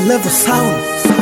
level sound.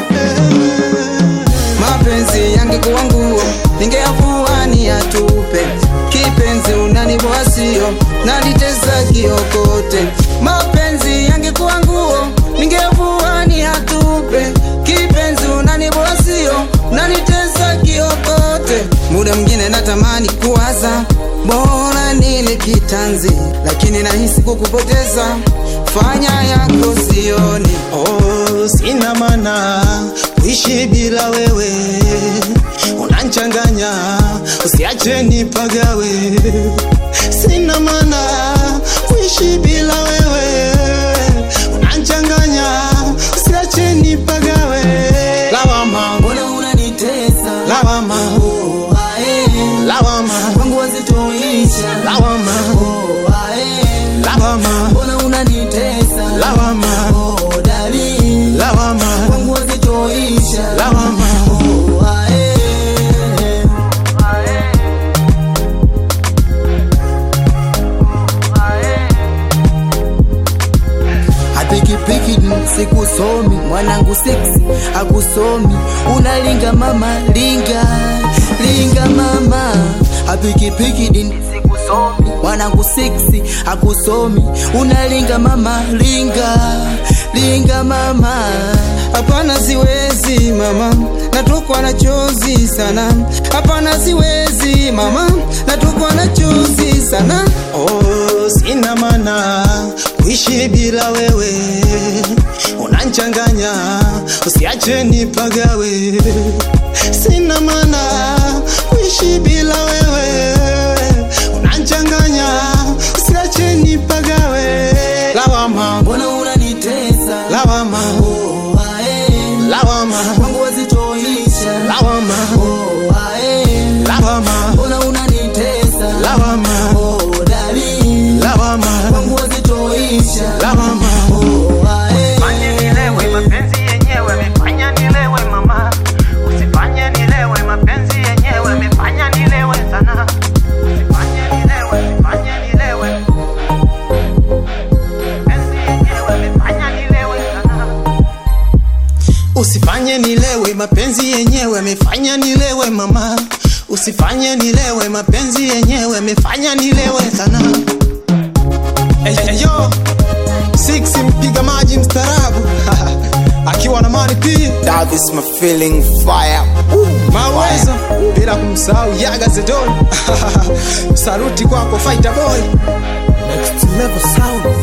Mapenzi yangekuwa nguo, ningeyavua niyatupe. Kipenzi unaniboa sio, nanitesa kiokote. Mapenzi yangekuwa nguo, ningeyavua niyatupe. Kipenzi unaniboa sio, nanitesa kiokote. Muda mwingine natamani kuwaza, bora nile kitanzi, lakini nahisi kukupoteza. Fanya yako sioni Oh, sina maana kuishi bila wewe, unanchanganya, usiache nipagawe. Sina maana kuishi bila wewe, unanchanganya, usiache nipagawe. Lawama, Mbona unanitesa? lawama, Oh, ae. lawama, Kwangu wazitoisha. lawama, Oh, ae. lawama, Mbona unanitesa? lawama, Oh, dali. lawama, Kwangu wazitoisha. lawama. Oh, ae. Apikipiki sikusomi, mwanangu seksi akusomi, unalinga mama, linga linga mama. Apikipiki din sikusomi, mwanangu seksi akusomi, unalinga mama, linga linga mama. Hapana, siwezi mama, natokwa na chozi sana. Hapana, siwezi mama, natokwa na chozi sana. Oh, sina maana kuishi bila wewe, unanchanganya, usiache nipagawe. Sina maana kuishi bila wewe, unanchanganya, usiache nipagawe. Lawama, Mbona unanitesa? lawama, Oh, ae. lawama, Kwangu wazitoisha. lawama, Oh, ae. lawama, Mbona unanitesa? lawama, Oh, dali. lawama, Kwangu wazitoisha. lawama. Oh, ae. Fanye nilewe mapenzi yenyewe mefanya nilewe mama, usifanye nilewe mapenzi yenyewe mefanya nilewe sana, usifanye nilewe, usifanye nilewe mapenzi yenyewe mefanya nilewe sana. Usifanye nilewe mapenzi yenyewe amefanya nilewe mama, usifanye nilewe mapenzi yenyewe amefanya nilewe sana. Hey, hey, yo Six mpiga maji mstaarabu akiwa na mani pia That is my feeling fire. mawezo bila kumsahau Yaga Zedon. Saluti kwako fighter boy. Next level sound.